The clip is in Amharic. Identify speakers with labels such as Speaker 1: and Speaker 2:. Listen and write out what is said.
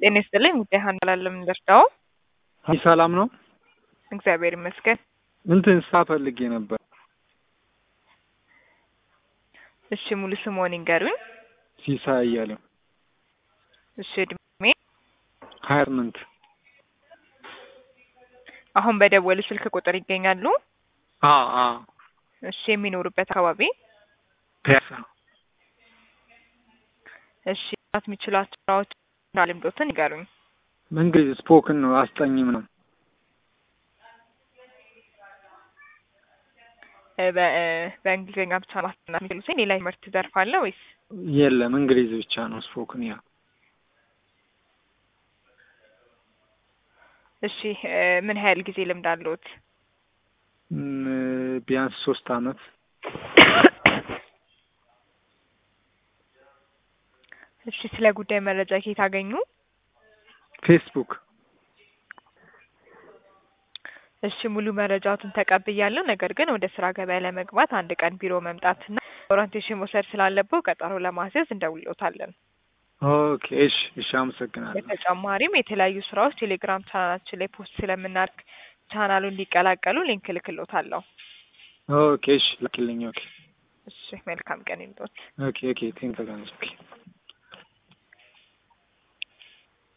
Speaker 1: ጤና ይስጥልኝ ጉዳይ ሀና ላለም ደርዳው
Speaker 2: አይ ሰላም ነው።
Speaker 1: እግዚአብሔር ይመስገን።
Speaker 2: እንትን ስራ ፈልጌ ነበር።
Speaker 1: እሺ ሙሉ ስምዎን ይንገሩኝ?
Speaker 2: ሲሳይ እያለሁ
Speaker 1: እሺ እድሜ?
Speaker 2: ሀያ ስምንት
Speaker 1: አሁን በደወሉ ስልክ ቁጥር ይገኛሉ?
Speaker 2: አ አ
Speaker 1: እሺ የሚኖሩበት አካባቢ?
Speaker 2: ፒያሳ
Speaker 1: እሺ መስራት የሚችሏቸው ስራዎች እና ልምዶትን ይንገሩኝ?
Speaker 2: እንግዲህ ስፖክን ነው አስጠኝም ነው።
Speaker 1: እ በ እ በእንግሊዝኛ ብቻ ማስጠናት የሚችሉት ሌላ ትምህርት ዘርፍ አለ ወይስ?
Speaker 2: የለም እንግሊዝ ብቻ ነው ስፖክን ያ
Speaker 1: እሺ እ ምን ያህል ጊዜ ልምድ አለዎት?
Speaker 2: እም፣ ቢያንስ ሶስት አመት
Speaker 1: እሺ ስለ ጉዳይ መረጃ ከየት አገኙ?
Speaker 2: ፌስቡክ
Speaker 1: እሺ ሙሉ መረጃዎትን ተቀብያለሁ። ነገር ግን ወደ ስራ ገበያ ለመግባት አንድ ቀን ቢሮ መምጣትና ኦሪንቴሽን መውሰድ ስላለብዎ ቀጠሮ ለማስያዝ እንደውልዎታለን።
Speaker 2: ኦኬ እሺ እሺ አመሰግናለሁ።
Speaker 1: በተጨማሪም የተለያዩ ስራዎች ቴሌግራም ቻናላችን ላይ ፖስት ስለምናደርግ ቻናሉን እንዲቀላቀሉ ሊንክ እልክልዎታለሁ።
Speaker 2: ኦኬ እሺ ላኪልኝ። ኦኬ
Speaker 1: እሺ መልካም ቀን ይምጦት።
Speaker 2: ኦኬ ኦኬ ቴንክ ኦኬ